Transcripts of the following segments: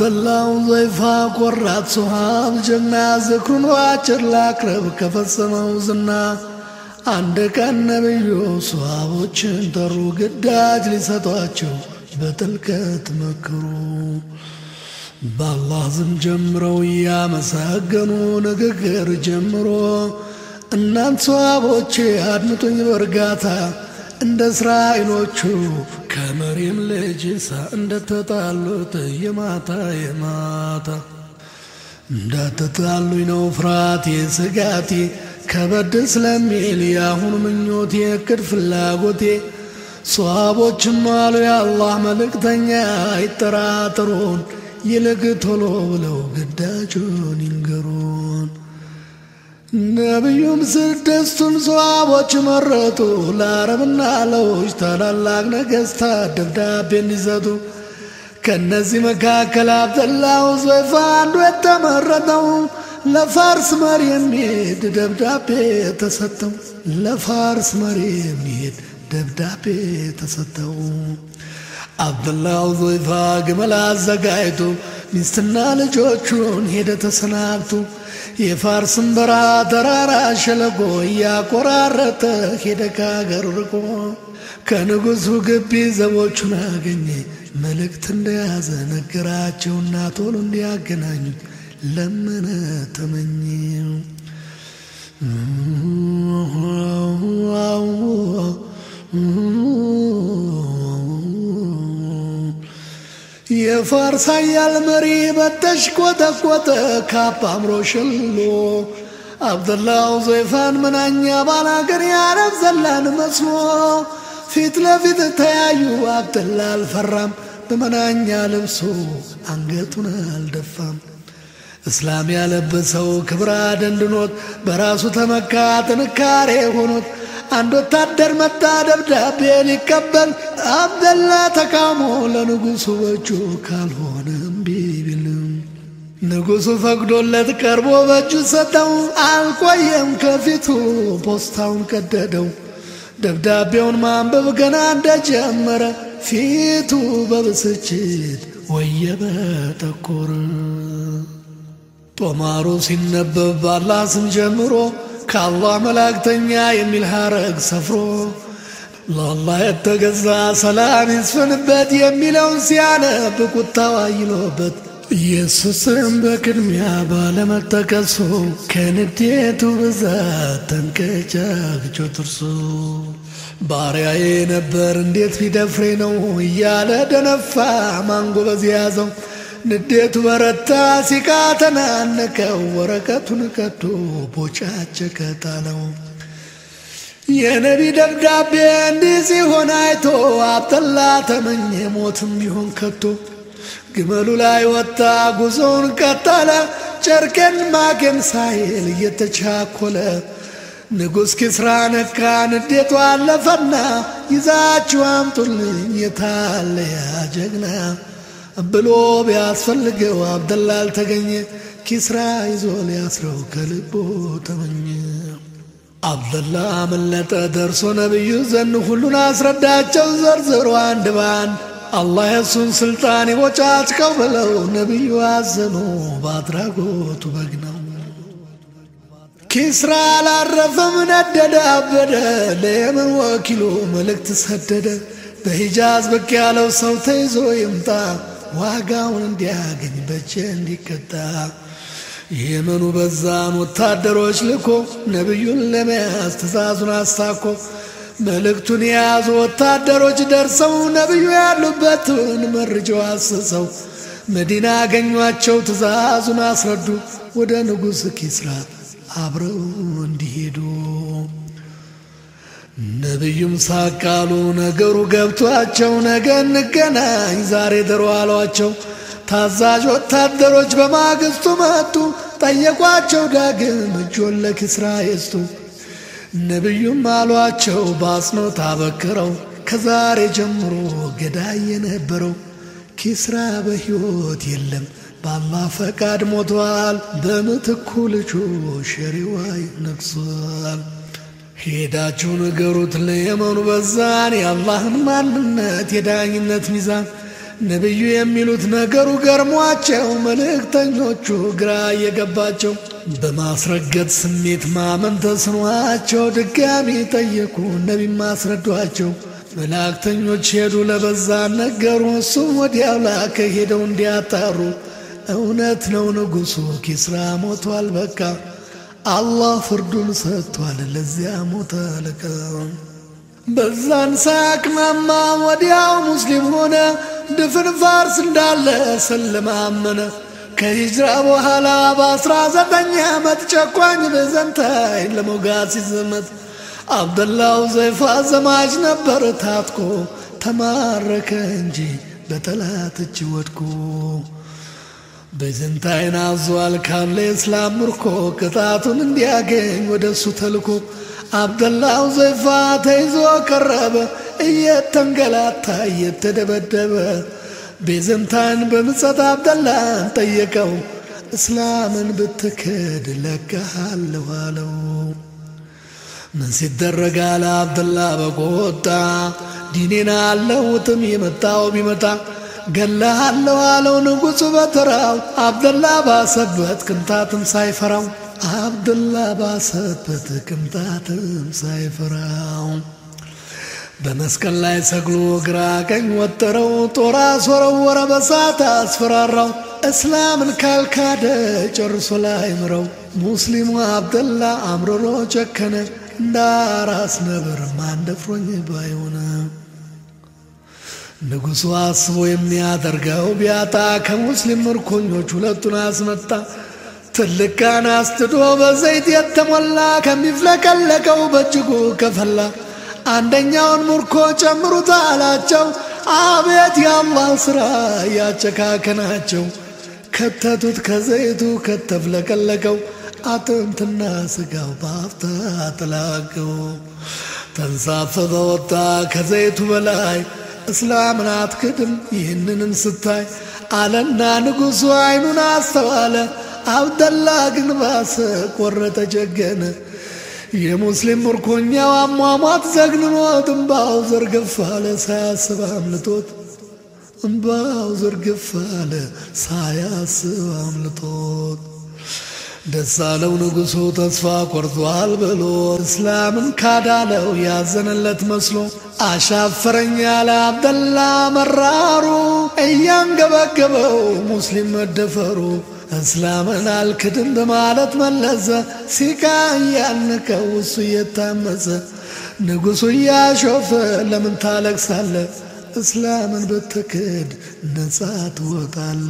አብደላው ዘይፋ ቆራጥ ሶሃብ ጀግና ዝክሩን ዋጭር ላቅረብ ከፈጸመው ዝና አንድ ቀን ነቢዩ ሶሃቦችን ጠሩ ግዳጅ ሊሰጧቸው በጥልቀት መክሩ። በአላህ ዝም ጀምረው እያመሰገኑ ንግግር ጀምሮ እናንት ሰዋቦቼ አድምጡኝ በእርጋታ እንደ እስራኤሎቹ ከመሪም ልጅ ኢሳ እንደተጣሉት የማታ የማታ እንዳትጣሉኝ ነው ፍርሃቴ ስጋቴ ከበድ ስለሚል የአሁኑ ምኞቴ እቅድ ፍላጎቴ ሰዋቦችም አሉ የአላህ መልእክተኛ አይጠራጥሩን ይልቅ ቶሎ ብለው ግዳጁን ይንገሩን። ነቢዩም ስድስቱን ሰዋቦች መረጡ ለአረብና ለውጭ ታላላቅ ነገሥታት ደብዳቤ እንዲሰጡ። ከእነዚህ መካከል አብደላው ዞይፋ አንዱ የተመረጠው ለፋርስ መሪ የሚሄድ ደብዳቤ ተሰጠው። ለፋርስ መሪ የሚሄድ ደብዳቤ ተሰጠው። አብደላው ዞይፋ ግመል አዘጋጅቶ ሚስትና ልጆቹን ሄደ ተሰናብቶ የፋርስን በረሃ ተራራ ሸለቆ እያቆራረጠ ሄደ ከአገር ርቆ ከንጉሡ ግቢ ዘቦቹን አገኘ መልእክት እንደያዘ ነገራቸውና ቶሎ እንዲያገናኙት ለመነ ተመኘ። የፋርስ ኃያል መሪ በተሽ ቆጠቆጠ ካባ አምሮ ሸልሎ አብደላው ዞይፋን መናኛ ባላገር የአረብ ዘላን መስሎ ፊት ለፊት ተያዩ። አብደላ አልፈራም በመናኛ ልብሱ አንገቱን አልደፋም። እስላም ያለበሰው ክብር አደንድኖት በራሱ ተመካ ጥንካሬ ሆኖት አንድ ወታደር መጣ ደብዳቤ ሊቀበል አብደላ ተቃውሞ ለንጉሡ በእጁ ካልሆነ እምቢ ቢልም ንጉሡ ፈቅዶለት ቀርቦ በእጁ ሰጠው። አልቆየም ከፊቱ ፖስታውን ቀደደው። ደብዳቤውን ማንበብ ገና እንደጀመረ ፊቱ በብስጭት ወየበ ጠቆረ። ጦማሩ ሲነበብ ባላህ ስም ጀምሮ ከአላህ መላእክተኛ የሚል ሐረግ ሰፍሮ ለአላህ የተገዛ ሰላም ይስፍንበት የሚለውን ሲያነብ ቁጣው አይሎበት ኢየሱስም በቅድሚያ ባለመጠቀሱ ከንዴቱ ብዛት ተንቀጫግጮ ጥርሱ ባሪያዬ ነበር እንዴት ቢደፍሬ ነው እያለ ደነፋ ማንጎበዝ ያዘው። ንዴቱ በረታ ሲቃ ተናነቀው ወረቀቱን ቀዶ ቦጫጨቀ ጣለው። የነቢ ደብዳቤ እንዲህ ሲሆን አይቶ አብደላ ተመኘ ሞትም ቢሆን ከቶ ግመሉ ላይ ወጣ ጉዞውን ቀጠለ ጨርቄን ማቄን ሳይል እየተቻኮለ ንጉሥ ኪስራ ነካ ንዴቱ አለፈና ይዛችሁ አምጡልኝ የታለ ያ ጀግና ብሎ ቢያስፈልገው አብደላ አልተገኘ። ኪስራ ይዞ ሊያስረው ከልቦ ተመኘ። አብደላ አመለጠ ደርሶ ነቢዩ ዘን ሁሉን አስረዳቸው ዘርዝሮ አንድ ባንድ አላህ የሱን ስልጣን ይቦጫጭቀው ብለው ነቢዩ አዘኑ በአድራጎቱ በግ ነው። ኪስራ አላረፈም ነደደ አበደ ለየመን ወኪሉ መልእክት ሰደደ በሂጃዝ ብቅ ያለው ሰው ተይዞ ይምጣ ዋጋውን እንዲያገኝ በጀ እንዲቀጣ የመኑ በዛን ወታደሮች ልኮ ነቢዩን ለመያዝ ትእዛዙን አስታኮ መልእክቱን የያዙ ወታደሮች ደርሰው ነቢዩ ያሉበትን መርጀው አስሰው መዲና አገኟቸው ትእዛዙን አስረዱ ወደ ንጉሥ ኪስራ አብረው እንዲሄዱ ነቢዩም ሳቃሉ ነገሩ ገብቷቸው ነገ እንገናኝ ዛሬ ደሮ አሏቸው። ታዛዥ ወታደሮች በማግስቱ መጡ፣ ጠየቋቸው ዳግም እጆን ለኪስራ የስቱ። ነቢዩም አሏቸው በአጽንኦት አበክረው ከዛሬ ጀምሮ ገዳይ የነበረው ኪስራ በሕይወት የለም በአላህ ፈቃድ ሞቷል። በምትኩ ልጁ ሸሪዋይ ነግሷል። ሄዳችሁ ንገሩት ለየመኑ በዛን የአላህን ማንነት የዳኝነት ሚዛን ነቢዩ የሚሉት ነገሩ ገርሟቸው መልእክተኞቹ ግራ እየገባቸው በማስረገጥ ስሜት ማመን ተስኗቸው ድጋሚ ጠየቁ። ነቢም ማስረዷቸው። መላእክተኞች ሄዱ፣ ለበዛ ነገሩ። እሱም ወዲያው ላከ ሄደው እንዲያጣሩ። እውነት ነው ንጉሡ ኪስራ ሞቷል፣ በቃ አላህ ፍርዱን ሰጥቷል። ለዚያ ሞተ አለቃ በዛን ሳያቅማማ ወዲያው ሙስሊም ሆነ። ድፍን ፋርስ እንዳለ ሰለማመነ። ከሂጅራ በኋላ በአስራ ዘጠኝ ዓመት ጨቋኝ ቤዘንታይን ለመውጋት ሲዘመት አብደላው ዘይፋ ዘማች ነበር ታጥቆ ተማረከ እንጂ በጠላት እጅ ወድቆ ቤዘንታይን አዟል ካለ የእስላም ምርኮ ቅጣቱን እንዲያገኝ ወደ እሱ ተልኮ አብደላው ዘይፋ ተይዞ ቀረበ እየተንገላታ እየተደበደበ ቤዘንታይን በምጸት አብደላን ጠየቀው እስላምን ብትክድ ለቀሃለሁ አለው። ምን ሲደረግ አለ አብደላ በቆጣ ዲኔና አለውጥም የመጣው ቢመጣ ገላሃለሁ አለው ንጉሡ በተራው አብደላ ባሰበት ቅንጣትም ሳይፈራው አብደላ ባሰበት ቅንጣትም ሳይፈራው በመስቀል ላይ ሰግሎ ግራ ቀኝ ወጠረው ጦር አስወረወረ በሳት አስፈራራው እስላምን ካልካደ ጨርሶ ላይ ምረው ሙስሊሙ አብደላ አምርሮ ጨከነ እንደ አራስ ነብር ማን ደፍሮኝ ባይሆነ ንጉሡ አስቦ የሚያደርገው ቢያጣ ከሙስሊም ምርኮኞች ሁለቱን አስመጣ። ትልቅ ጋን አስትዶ በዘይት የተሞላ ከሚፍለቀለቀው በእጅጉ ከፈላ። አንደኛውን ምርኮ ጨምሩት አላቸው። አቤት የአላህ ሥራ ያጨካከናቸው። ከተቱት ከዘይቱ ከተፍለቀለቀው አጥንትና ስጋው በአፍታ ተላቀው። ተንሳፈፈ ወጣ ከዘይቱ በላይ እስላምን አትክድም ይህንንም ስታይ አለና ንጉሡ አይኑን አስተዋለ። አብደላ ግን ባሰ ቆረጠ ጀገነ። የሙስሊም ምርኮኛው አሟሟት ዘግንኖት እምባው ዘርግፍ አለ ሳያስብ አምልጦት እምባው ዘርግፍ አለ ሳያስብ አምልጦት ደስ አለው ንጉሡ ተስፋ ቆርጧል ብሎ እስላምን ካዳለው ያዘነለት መስሎ አሻፈረኝ ያለ አብደላ መራሩ እያንገበገበው ሙስሊም መደፈሩ እስላምን አልክድም በማለት መለሰ ሲቃ እያልንከው እሱ እየታመሰ ንጉሡ እያሾፈ ለምን ታለቅሳለ እስላምን ብትክድ ነጻ ትወጣለ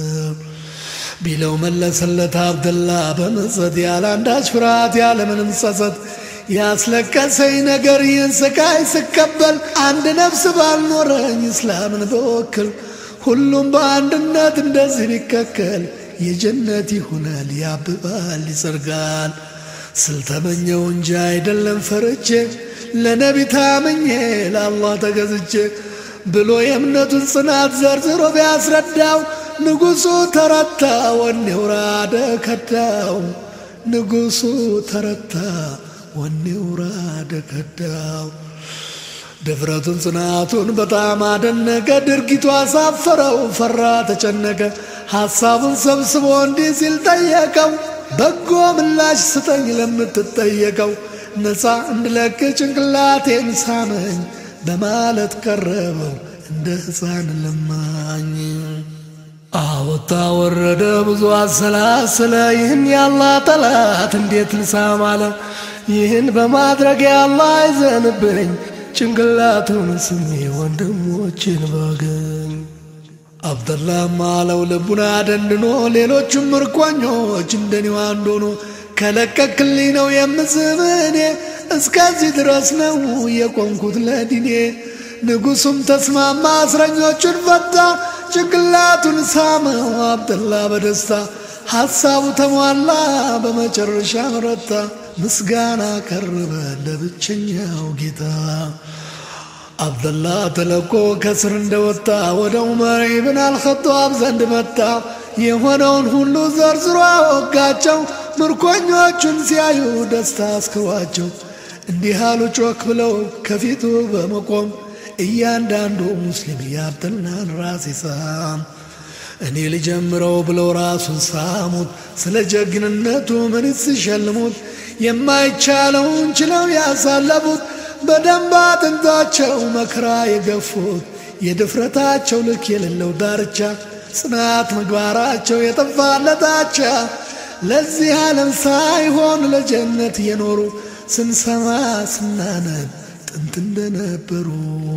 ቢለው መለሰለት አብደላ በመጸት ያለ አንዳች ፍርሃት ያለምንም ጸጸት ያስለቀሰኝ ነገር ይህን ስቃይ ስቀበል አንድ ነፍስ ባልኖረኝ እስላምን በወክል ሁሉም በአንድነት እንደዚህ ቢከከል የጀነት ይሆናል ያብባል ይጸርጋል ስልተመኘው እንጂ አይደለም ፈርቼ ለነቢ ታምኜ ለአላህ ተገዝቼ ብሎ የእምነቱን ጽናት ዘርዝሮ ቢያስረዳው ንጉሡ ተረታ ወኔው ራደ ከዳው ንጉሡ ተረታ ወኔው ራደ ከዳው ድፍረቱን ጽናቱን በጣም አደነቀ። ድርጊቱ አሳፈረው፣ ፈራ፣ ተጨነቀ። ሐሳቡን ሰብስቦ እንዲህ ሲል ጠየቀው፣ በጎ ምላሽ ስጠኝ ለምትጠየቀው፣ ነፃ እንድለቅ ጭንቅላቴን ሳመኝ በማለት ቀረበው እንደ ሕፃን ለማኝ። አወጣ ወረደ ብዙ አሰላሰለ፣ ይህን ያላህ ጠላት እንዴት ልሳም አለ። ይህን በማድረግ ያላህ አይዘንብኝ ጭንቅላቱን ስሜ ወንድሞችን ባገኝ አብደላም አለው ልቡን አደንድኖ ሌሎቹም ምርኮኞች እንደኔው አንዱ ሆኖ ከለቀክልኝ ነው የምስብ እኔ እስከዚህ ድረስ ነው የቆምኩት ለዲኔ። ንጉሡም ተስማማ፣ እስረኞቹን ፈታ፣ ጭንቅላቱን ሳመው አብደላ በደስታ ሐሳቡ ተሟላ፣ በመጨረሻ ረታ። ምስጋና ቀረበ ለብቸኛው ጌታ። አብደላ ተለቆ ከስር እንደወጣ ወደ ዑመር ኢብን አልኸጣብ ዘንድ መጣ። የሆነውን ሁሉ ዘርዝሮ አወጋቸው። ምርኮኞቹን ሲያዩ ደስታ አስክሯቸው እንዲህ አሉ ጮክ ብለው ከፊቱ በመቆም እያንዳንዱ ሙስሊም ያብተናን ራስ ይሳም እኔ ልጀምረው ብለው ራሱን ሳሙት። ስለ ጀግንነቱ ምን ሲሸልሙት የማይቻለውን ችለው ያሳለፉት በደንብ አጥንታቸው መከራ የገፉት የድፍረታቸው ልክ የሌለው ዳርቻ ጽናት ምግባራቸው የጠፋለታቻ ለዚህ ዓለም ሳይሆን ለጀነት የኖሩ ስንሰማ ስናነብ ጥንት እንደነበሩ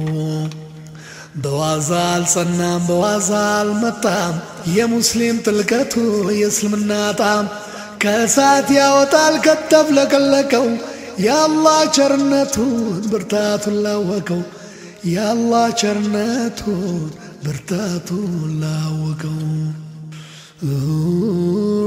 በዋዛ አልጸናም በዋዛ አልመጣም የሙስሊም ጥልቀቱ የእስልምና ጣም ከእሳት ያወጣል ከተፍለቀለቀው የአላህ ቸርነቱን ብርታቱን ላወቀው የአላህ ቸርነቱን ብርታቱን ላወቀው